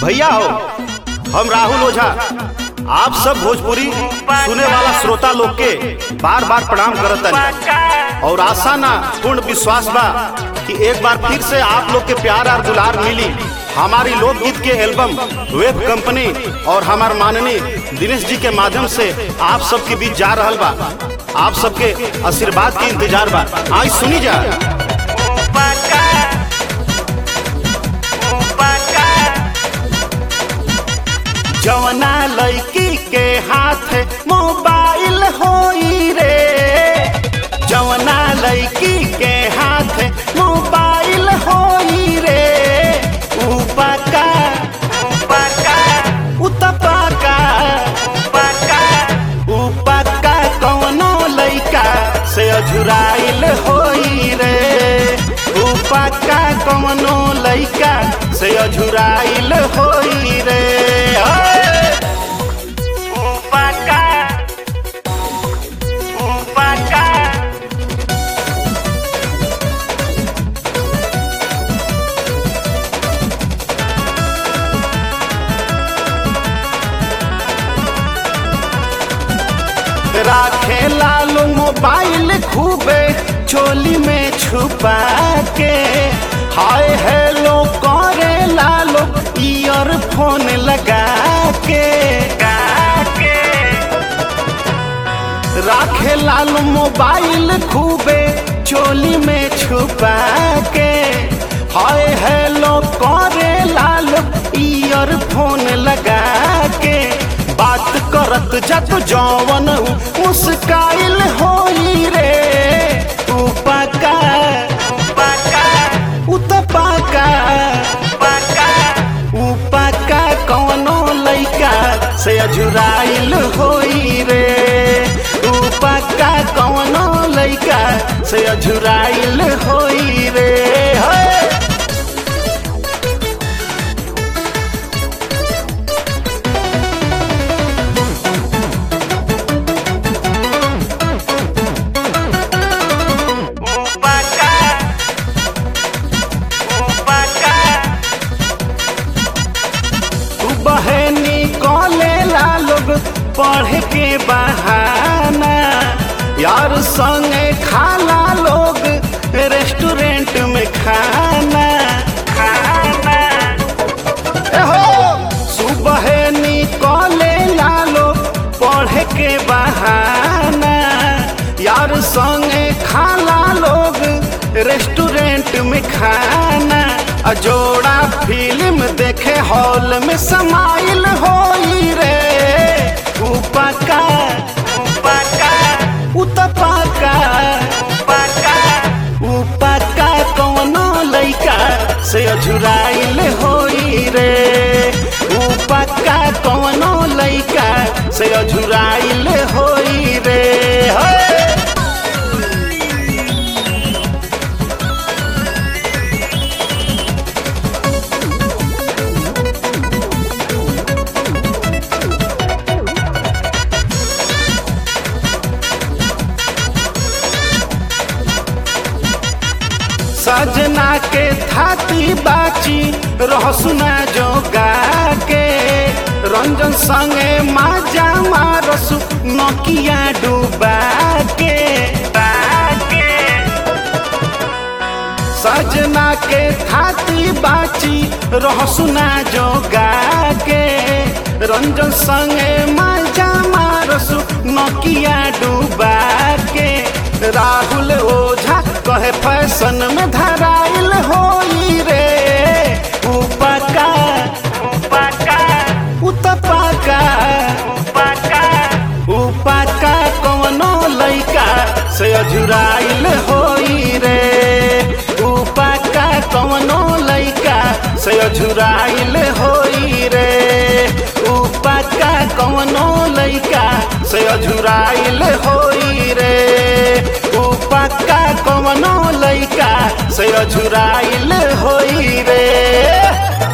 भैया हो हम राहुल ओझा आप सब भोजपुरी सुने वाला श्रोता लोग के बार बार प्रणाम करतन और आशा ना पूर्ण विश्वास बा कि एक बार फिर से आप लोग के प्यार और दुलार मिली हमारी लोकगीत के एल्बम वेब कंपनी और हमार माननीय दिनेश जी के माध्यम से आप सबके बीच जा रहल बा आप सबके आशीर्वाद के इंतजार बा आज सुनी जा जवना लड़की के हाथ मोबाइल होई रे जवना लड़की के हाथ मोबाइल होई रे उपका उपका उतपका उपका उपका कौनो लड़का से अझुराइल होई रे उपका कौनो लड़का से अझुराइल होई रे ओए! उपका उपका राखे लालू मोबाइल खूबे चोली में छुपा के हाय हेलो करे लालो ईयरफोन लगा के राखे लालू मोबाइल खूबे चोली में छुपा के हाय हेलो करे लालो ईयरफोन लगा के बात करत जत जवन मुस्काइल होई रे उपका उपका उतपका उपका उपका कौनो लइका से अजुराइल होई रे उपका कौनो लइका से अजुराइल होई रे होए तू बहनी कॉले ला लोग पढ़े के बहाना यार संगे खाला लोग रेस्टोरेंट में खाना खाना एहो सुबह निकले ला लोग पढ़े के बहाना यार संगे खाला लोग रेस्टोरेंट में खाना अजोड़ा फिल्म देखे हॉल में समाइल होई रे उपका उपका उतपका उपका उपका कौनो लइका से अझुराइल होई रे उपका कौनो लइका से अझुराइल होई रे होए सजना के थाती बाची रहसुना जो गा के रंजन संगे माजा मारसु नकिया डूबा के बाके सजना के थाती बाची रहसुना जो गा के रंजन संगे माजा मारसु नकिया डूबा के राहुल ओझा कहे फैशन में धराइल होई रे उपका उपका उतपका उपका उपका कौनो लइका से अजुराइल होई रे उपका कौनो लइका से अजुराइल होई रे उपका कौनो लइका से अजुराइल होई रे उपका कौनो लइका से अजुराइल होई रे